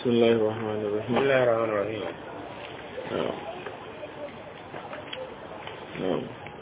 بسم الله الرحمن بسم الرحيم الله الرحمن الرحيم نعم نعم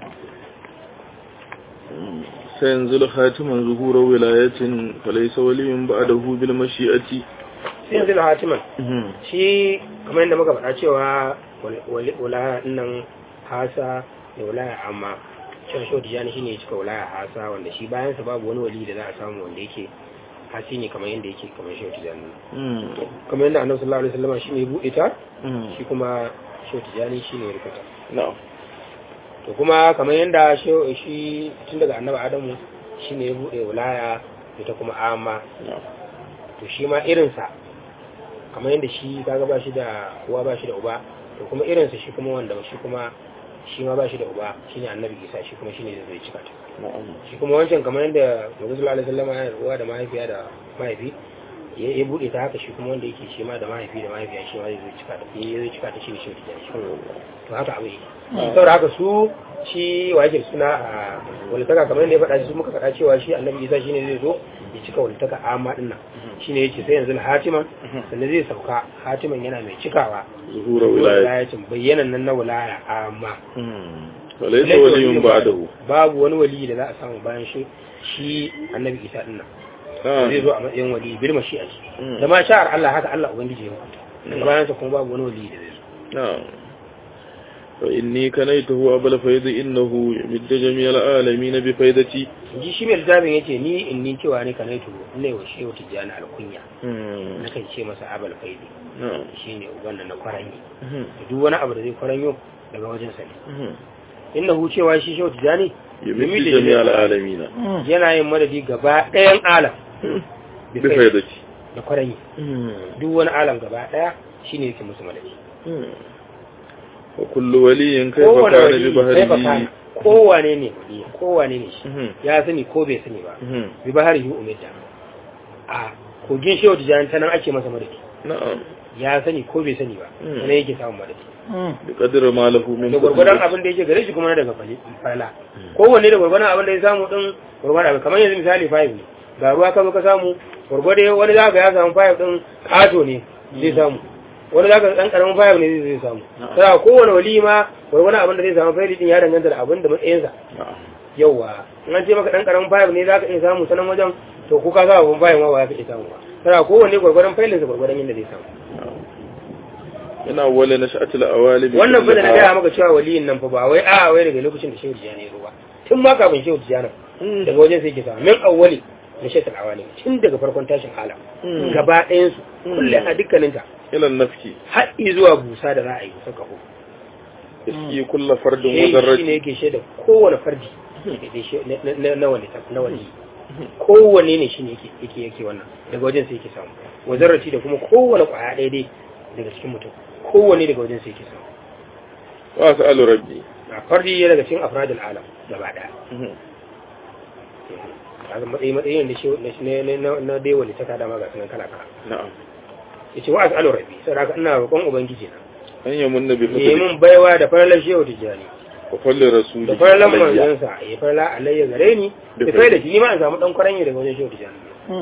سينزل خاتما ظهور ولاية فليس ولي بعده بالمشيئة sai yanzu hatiman shi kamar yadda muka faɗa cewa wala nan hasa da wala amma cewa shi wata shi ne ya cika wala hasa wanda shi bayansa babu wani wali da za a samu wanda yake hasi ne kamar yadda yake kamar shi wata jani kamar yadda annabi sallallahu alaihi wasallam shi ne ya buɗe ta shi kuma shi wata jani shi ne ya rikata نعم to kuma kamar yadda shi- shi tun daga annabi adamu shi ne ya buɗe wilaya ita kuma amma نعم to shi ma irinsa kamar yadda shi kaga ba shi da uwa ba shi da uba to kuma irinsa shi kuma wanda shi kuma shi ma ba shi da uba shine annabi isa shi kuma shine zai cika ta نعم shi kuma wancan kamar yadda Nabi sallallahu alaihi wasallam yana da uwa da mahaifiya da mahaifi ya ya bude ta haka shi kuma wanda yake shi ma da mahaifi da mahaifiya shi ma zai cika ta ya zai cika ta shi ne shi da shi to haka abu yake saboda haka su shi wajib suna a walitaka kamar yadda ya faɗa su muka faɗa cewa shi annabi isa shine zai zo ya cika walitaka amma din nan shine yace sai yanzu hatiman sannan zai sauka hatiman yana mai cikawa ظهور ولاية wilayatin bayyanan nan na wilaya amma فليس ولي بعده babu wani wali da za a samu bayan shi shi annabi isa din nan zai نعم zo a matsayin wali birma shi a ciki Mm. da ma sha'ar Allah haka Allah ubangiji ya hukunta daga bayan sa kuma babu wani wali da zai zo نعم فإني كنيته أبا الفيض إنه يمد جميع العالمين بفيدتي ji shi mai littafin yace ni in ni cewa ne kanai to ne wa shehu tijjani alkunya na kan ce masa abal faidi نعم shine uban da na kwaranyi da duk wani abu da zai kwaranyo daga wajen sa ne innahu cewa shi shehu tijjani يمد جميع العالمين yana yin madadi gaba ɗayan alam بفيدتي da kwaranyi duk wani alam gaba ɗaya shine yake musu madadi وكل ولي كيف kowane كان wali sai fa kana ببهره kowane ne wali kowane ne shi Mhm. ya sani ko bai sani ba Mhm. bi bahari yi umidda a kogin shehu tijjani ta nan ake masa madadi نعم ya sani ko bai sani ba Mm. sannan yake samun madadi بقدر ما له من da gwargwadon فضيلة. abin da yake gare shi kuma na daga fali- falala kowanne da gwargwadon abin da ya samu din gwargwadon abin kamar yanzu misali five ne ga ruwa ka zo ka samu gwargwado wani za ka ya samu five din kato ne zai samu wani za ka dan karamin five ne zai samu sai kowane wali ma gwargwadon abin da zai samu five din ya danganta da abin da matsayinsa نعم yauwa in an ce maka dan karamin five ne za ka iya samu sanan wajen to ko ka sa abin five ma ba za ka iya samu ba sai kowanne gwargwadon failinsa gwargwadon yadda zai samu نعم من أول نشأة الأوالي wannan fa da na gaya maka cewa waliyin nan fa ba wai a wai daga lokacin da shehu tijjani ya zo ba tun ma kafin shehu tijjani daga wajen sai ke samu min awwali na shehu awali tun daga farkon tashin alam Mm. gaba ɗayan su kullum a dukkaninta إلى النفك har zuwa busa da za a yi busa kafo يسقي كل فرد shehi shi ne مدرج yake shaida kowane fardi da shi- na- na- na wani na wani kowanne ne shi ne yake yake yake wannan daga wajen sai yake samu wazarrati da kuma kowane kwaya ɗaya dai daga cikin mutum kowanne daga wajen sai yake samu وأسأل ربي a fardi ya daga cikin afradul alam gaba ɗaya kaga matsayi matsayin da shi na na na na dai wali ta kada ma ga sunan kala kala نعم yace wa as'alu rabbi sai haka ina roƙon ubangiji na أن يمن ne بفضله mun baiwa da faralar shehu tijjani وفضل da رسوله faralar علي. manzansa ya farala alayya gare ni da kai da shi ni ma in samu dan kwaranye daga wajen shehu tijjani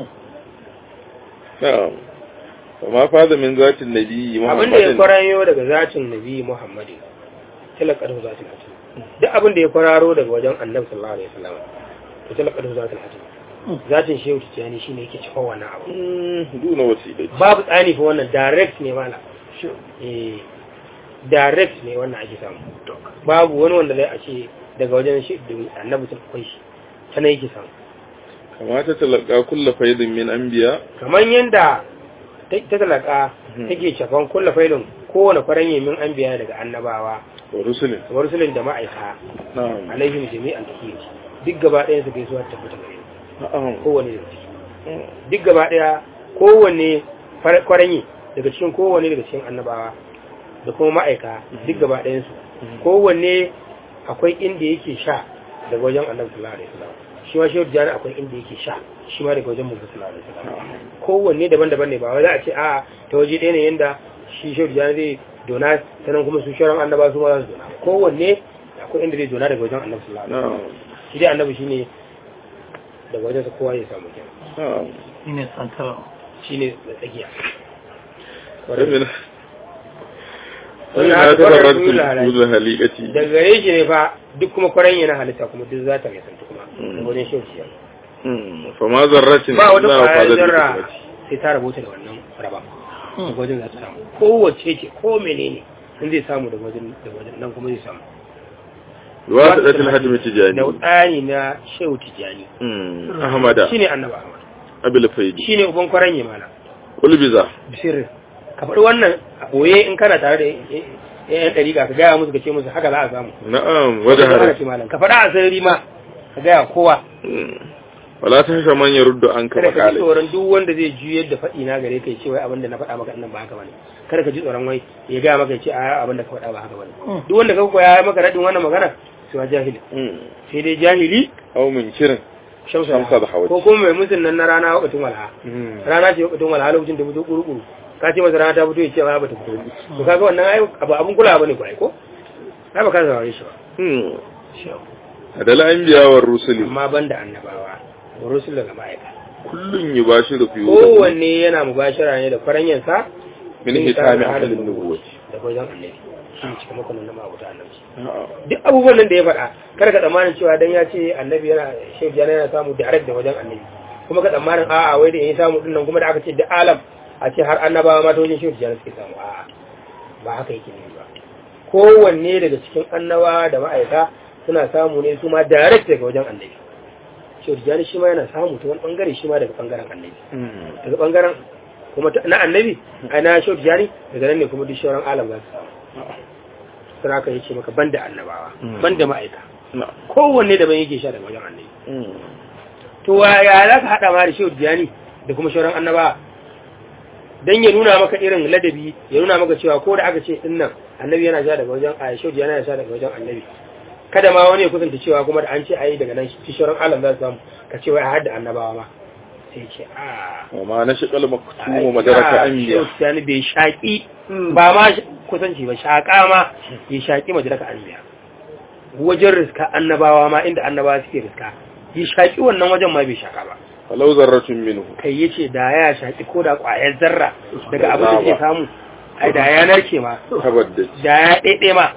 نعم وما فاز من ذات النبي abin da ya محمد kwaranyo daga zatin nabi muhammadin talakadu zatin hatim duk abin da ya kwararo daga wajen annabi sallallahu alaihi wasallam to talakadu zatin hatim zatin shehu tijjani shine yake cikin wannan abu دون وسيلة babu tsani fa wannan direct ne mala eh direct ne wannan ake samu babu wani wanda zai a ce daga wajen shi da annabi sun akwai shi ta nan yake samu كما تتلقى كل فيض من أنبياء kamar yanda ta ta talaka Mhm. take cafan kulla failin kowane faranye min an biya daga annabawa ورسله kamar rusulun da ma'aika نعم alaihim jami'an tahiyya duk gaba ɗayan su gaisuwa ta tabbata gare ni نعم kowane daga ciki duk gaba ɗaya kowanne far- kwaranye daga cikin kowanne daga cikin annabawa da kuma ma'aika duk gaba ɗayan su kowanne akwai inda yake sha daga wajen annabi sallallahu alaihi wasallam shi ma shehu jani akwai inda yake sha shi ma daga wajen manzo sallallahu alaihi wasallam kowanne daban-daban ne ba wai za a ce a ta waje ɗaya ne yanda shi shehu jani zai dona ta nan kuma su sharan annaba su ma za su dona kowanne akwai inda zai dona daga wajen annabi sallallahu alaihi wasallam نعم shi dai annabi shine daga wajen sa kowa ya samu kenan نعم shine santar shine da tsakiya ومن Wannan ومن haka تبررت wannan dole halaye. كل هليئتي daga gare shi ne fa duk kuma kwaran yana halitta kuma duk za ta mai santu kuma Mm. da wajen shauciya فما ذرة ba wata إلا kwayar وقالت zarra بكتبتي sai ta rabota da wannan raba daga wajen za ta samu kowace ce ko menene in zai samu daga wajen daga wajen nan kuma zai samu بواسطة الهدم da التجاني tsani na shehu tijani مم. أحمد shine annaba ahmad أبي الفيد shine uban kwaran mana قل بذا bisirin ka faɗi wannan a ɓoye in kana tare da yan ɗariƙa ka gaya musu ka ce musu haka za a samu نعم Wata hana وجهرت ce malam ka faɗa a sarari ma ka gaya kowa مم. ولا تخشى من يرد عنك kada ka ji مقالي tsoron duk wanda zai juyar da faɗi na gare kai ce wai abin da na faɗa maka nan ba haka bane kada ka ji tsoron wai ya gaya maka ya ce a abin da ka faɗa ba haka bane duk wanda ka koya maka radin wannan magana sai wa jahili مم. sai dai jahili أو من شر shamsa Shamsa da Hawati. ko kuma mai musun nan na rana wakatin walha rana ce wakatin walha lokacin da fito kuru-kuru ka ce masa rana ta fito ya ce ba ba ta fito to kaga wannan ai abu abun kula bane ko ai ko ai ba ka saurare shi ba مم. هذا الأنبياء والرسل amma banda annabawa wa rusul daga ma'aika كل يباشر في kowanne yana mubashara ne da faranyansa من ختام أهل النبوة da wajen annabi shi ne cikin makonan na ma'abuta annabi نعم duk abubuwan nan da ya faɗa kar ka tsammanin cewa dan ya ce annabi yana shehu jana yana samu direct da wajen annabi kuma ka tsammanin a'a wai da ya samu din nan kuma da aka ce da alam a ce har annabawa ma ta wajen shehu jana suke samu a'a ba haka yake ne ba kowanne daga cikin annabawa da ma'aika suna samu ne su ma direct daga wajen annabi shehu jana shi ma yana samu ta wani bangare shi ma daga bangaren annabi daga bangaren kuma ta- na annabi a na shehu jani daga nan ne kuma duk shauran alam za su samu sai aka yace maka banda annabawa Mm. banda ma'aika نعم kowanne daban yake sha daga wajen annabi to wa- ya za ka haɗa ma da shehu diyani da kuma shauran annaba dan ya nuna maka irin ladabi ya nuna maka cewa ko da aka ce din nan annabi yana sha daga wajen a shehu diyani yana sha daga wajen annabi kada ma wani ya kusanta cewa kuma da an ce ayi daga nan shi shauran alam za su samu ka ce wai har da annabawa ma sai ce a وما نشق المكتوم ai, مدرك a, أنبياء shehu diyani bai shaƙi ba ma sh- kusanci ba shaƙa ma ya shaƙi majalaka anbiya wajen riska annabawa ma inda annabawa suke riska ya shaƙi wannan wajen ma bai shaƙa ba فلو ذرة منه kai ya ce da ya shaƙi ko da ƙwayar zarra daga abin da ke samu ai da ya narke ma تبدد da ya ɗaiɗe ma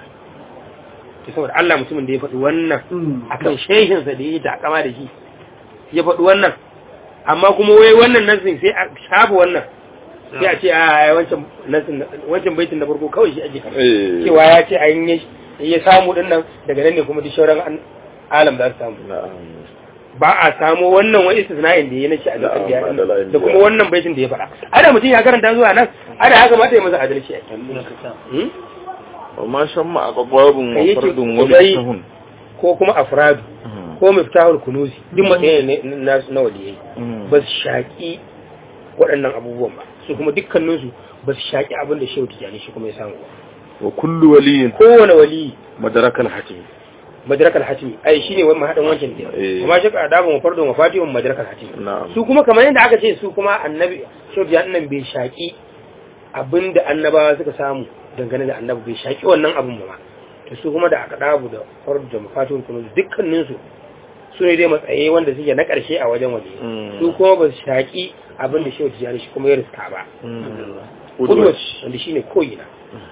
to saboda Allah mutumin da ya faɗi wannan akan shehinsa da ya yi takama da shi ya faɗi wannan amma kuma wai wannan nasin sai a shafa wannan sai a ce a ai, wancan nasin wancan baitin na farko kawai shi ake kama إيه. cewa ya ce an yi ya samu din nan daga nan ne kuma duk shauran an- alam za su samu نعم ba a samu wannan wani istisna'in da ya nace a Na'am, zakar ba da la'in da kuma biya. wannan baitin da ya faɗa ada mutum ya karanta zuwa nan ada haka mata ya masa adalci ai. Hmm? وما شم أقباب Kai yake وفرد kudai ومشتهن ko kuma afradu ko miftahul kunuzi duk matsayin ne na na waliyai ba su shaƙi waɗannan abubuwan ba su kuma dukkaninsu ba su shaƙi abin da shehu tijjani shi kuma ya samu ba وكل ولي kowane waliyi مدرك الحتم madarakal hatimi ai shine wani mahaɗin wancan ke Eh. kuma shi ka adabu mu fardo mu fatihun madarakal hatimi نعم su kuma kamar yadda aka ce su kuma annabi shehu tijjani nan bai shaƙi abin da annabawa suka samu dangane da annabi bai shaƙi wannan abin ba ma to su kuma da aka dabu da fardo da mafatihun kuma dukkaninsu su ne dai matsayi wanda suke na ƙarshe a wajen waje Mm. su kuma ba su shaƙi abin da shehu tijjani shi kuma ya riska ba قدوة kudus wanda shi ne koyina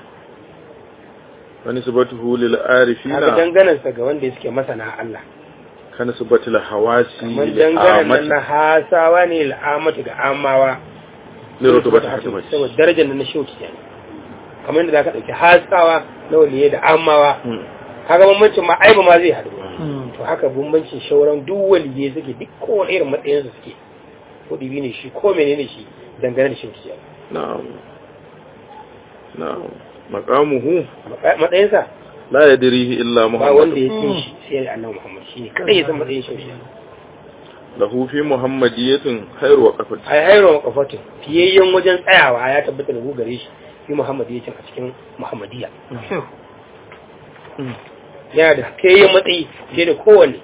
ونسبته للعارفين haka danganansa ga wanda suke masana Allah كنسبة الحواس kamar danganan nan na للعامة hasawa ne al'amatu ga amawa لرتبة حتمة saboda darajar nan na shehu tijjani kamar yadda za ka ɗauki hasawa na waliye da amawa haka bambancin ma aiba ma zai haɗu to haka bambancin shauran duk waliye suke duk kowane irin matsayinsu suke ko ɗibi ne shi ko menene shi dangane da shehu tijjani نعم نعم مقامه matsayinsa لا يدريه إلا ba wanda ya محمد san shi sai da annabi Muhammad shine kadai ya san matsayin shi له في محمدية خير وقفة ai hayro makafatin fiyayyen wajen tsayawa ya tabbata da gare shi fi Muhammadiyya a cikin Muhammadiyya yana da fiyayyen matsayi sai da kowanne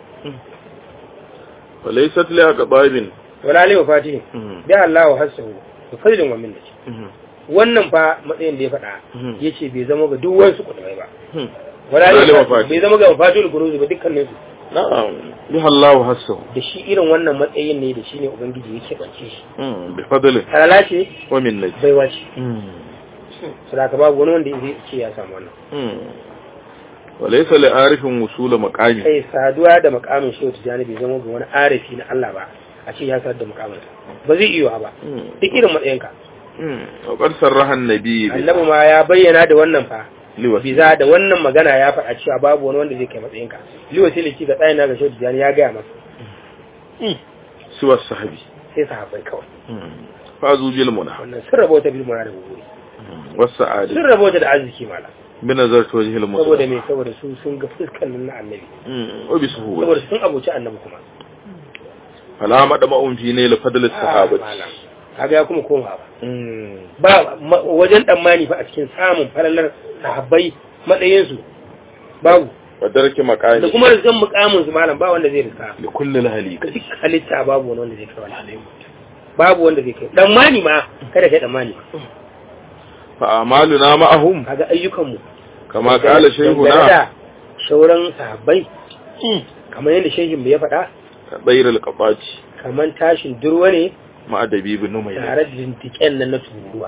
وليست لأقباب wala lai fatihin bi Allah wa hasahu da fadlin wa minnati wannan fa matsayin da ya faɗa Mhm. yace bai zama ga duk wasu kudai ba wala wala lai lai fatihin wafati. bai zama ga mafatul guruzi ba dukkanin su na'am biha Allahu hassahu da shi irin wannan matsayin ne da shi ne ubangiji ya keɓance shi mm bi fadli halala ce wa minnati baiwa ce mm sadaka babu wani wanda zai ce ya samu wannan mm wa laysa li arifin wusula maqami kai saduwa da makamin shehu tijjani bai zama ga wani arifi na Allah ba a ce ya sadar da makamin ba zai iya ba mm duk irin matsayinka mm wa qad sarraha an-nabi annabi ma ya bayyana da wannan fa liwasi biza da wannan magana ya faɗa cewa babu wani wanda zai kai matsayinka liwasi ga tsayin na ga shehu tijjani ya gaya masa siwa sahabi sai sahabbai kawai mm fazu bil munah wannan sun rabauta bil muna da guguri was sa'adi sun rabauta da arziki mala bi nazarati wajhi al saboda muslim me saboda su sun ga fuskan nan na annabi mm wa bi suhuwa saboda sun abuci annabi kuma fala madama'un fi ne li fadli Ah, sahabati malam. kaga ya kuma koma ba mm ba ma- wajen tsammani fa a cikin samun falalar sahabbai matsayinsu babu wa darki maqami da kuma rizkan mukamin su malam ba wanda zai riska li kulli al halika duk halitta babu wani wanda zai kai wani babu wanda zai kai tsammani ma kada kai tsammani fa amaluna ma'ahum kaga ayyukanmu kama qala dangane shaykhuna da shauran sahabbai kamar yadda shehin ya faɗa bayr al qafati kamar tashin durwa ne ma dabi bin numayya tare da dintiken nan na tururuwa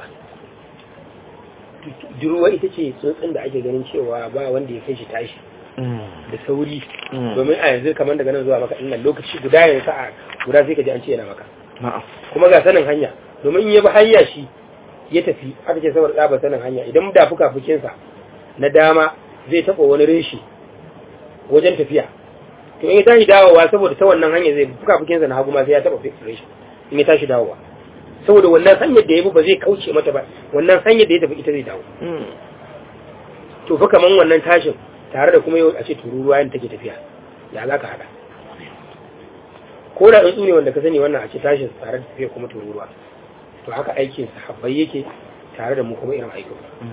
durwa ita ce tsuntsun da ake ganin cewa ba wanda ya kai shi tashi da sauri domin a yanzu kamar daga nan zuwa maka ɗin lokaci guda ya sa'a guda sai ka ji an ce yana maka na'am kuma ga sanin hanya domin in ya bi hanya shi ya tafi aka ce saboda tsaba sanin hanya idan da fuka fukinsa na dama zai taɓa wani reshi wajen tafiya to in ya tashi dawowa saboda ta wannan hanya zai fuka fukinsa na hagu ma sai ya taɓa reshi in ya tashi dawowa saboda wannan hanyar da ya bi ba zai kauce mata ba wannan hanyar da ya tafi ita zai dawo to fa kaman wannan tashin tare da kuma yau a ce tururuwa yin take tafiya ya za ka haɗa ko da tsuntsu ne wanda ka sani wannan a ce tashin tare da tafiya kuma tururuwa to haka aikin sahabbai yake tare da mu kuma irin aikin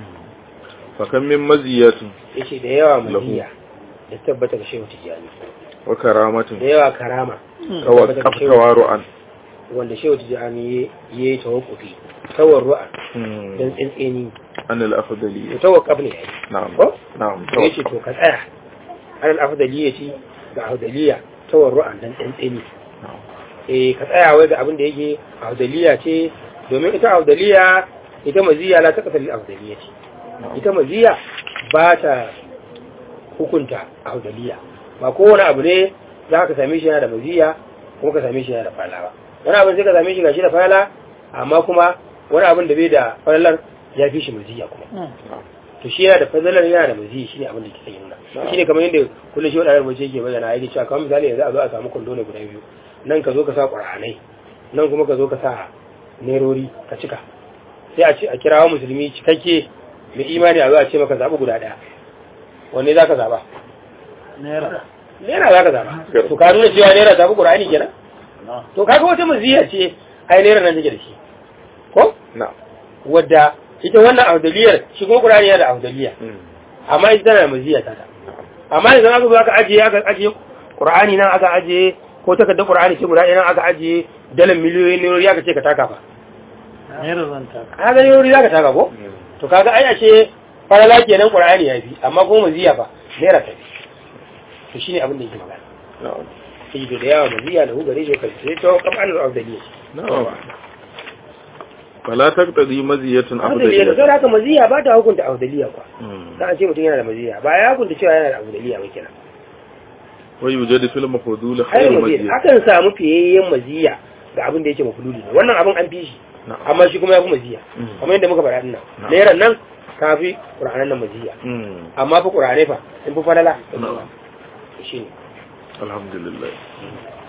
fa kan min maziyatin yace da yawa Lahu. maziya da tabbata ga shehu tijjani wa karamatin da yawa karama kawa tabbata ga shehu- kaftawaru'an wanda shehu tijjani ya yi tawakkufi tawar ru'a don tsintsini an al to afdali tawakkaf ne yayi na'am ko na'am to yace to ka tsaya alal afdaliyati ga afdaliya tawar ru'a don tsintsini na'am eh ka tsaya wai ga abin da yake afdaliya ce domin ita afdaliya ita maziya la taqtal lil afdaliya ce ita maziya ba ta hukunta afdaliya ba kowane abu ne za ka same shi yana da maziya kuma ka same shi yana da fala ba wani abin sai ka same shi gashi da fala amma kuma wani abin da bai da falalar ya fi shi maziya kuma to shi yana da fadalar yana da maziya shine abin da kike yi nuna shine kamar yadda kullum shi wadanda mace yake bayyana yake cewa kamar misali yanzu a zo a samu kwando ne guda biyu nan ka zo ka sa qur'anai nan kuma ka zo ka sa nerori ka cika sai a ce a kirawo musulmi cikakke mai imani a zo a ce maka zaɓi guda ɗaya wanne za ka zaɓa naira naira za ka zaɓa to ka nuna cewa naira ta fi qur'ani kenan to kaga wata maziya ce ai naira nan take da shi ko na'am wadda ita wannan audaliyar shi kuma qur'ani yana da audaliya amma ita tana da maziya ta ta amma idan aka zo aka ajiye aka ajiye qur'ani nan aka ajiye ko takardar qur'ani ce guda ɗaya nan aka ajiye dalan miliyoyin naira aka ce ka taka fa naira zan taka kaga naira za ka taka ko to kaga ai a ce farala kenan qur'ani ya fi amma kuma maziya fa naira ta fi to shine abin da yake magana na'am sai da yawa maziya da hugare shi kai sai to kamar al-audaliya na'am fala taqtadi maziyatun audaliya da afdaliyya sai haka maziya ba ta hukunta audaliya kwa Mm. dan an ce mutum yana da maziya ba ya hukunta cewa yana da audaliya ba kenan wa yujadu fil mafdul hayar khairu maziya maziyya akan samu fiyayyen maziya ga abin da yake mafululi ne wannan abin an fi shi na'am amma shi kuma ya fi maziya Mm. kamar yadda muka faɗa dinnan Na'am. nairan nan ka fi ƙur'anan nan maziya Mm. amma fa ƙur'anai fa sun fi falala na'am shi ne alhamdulillah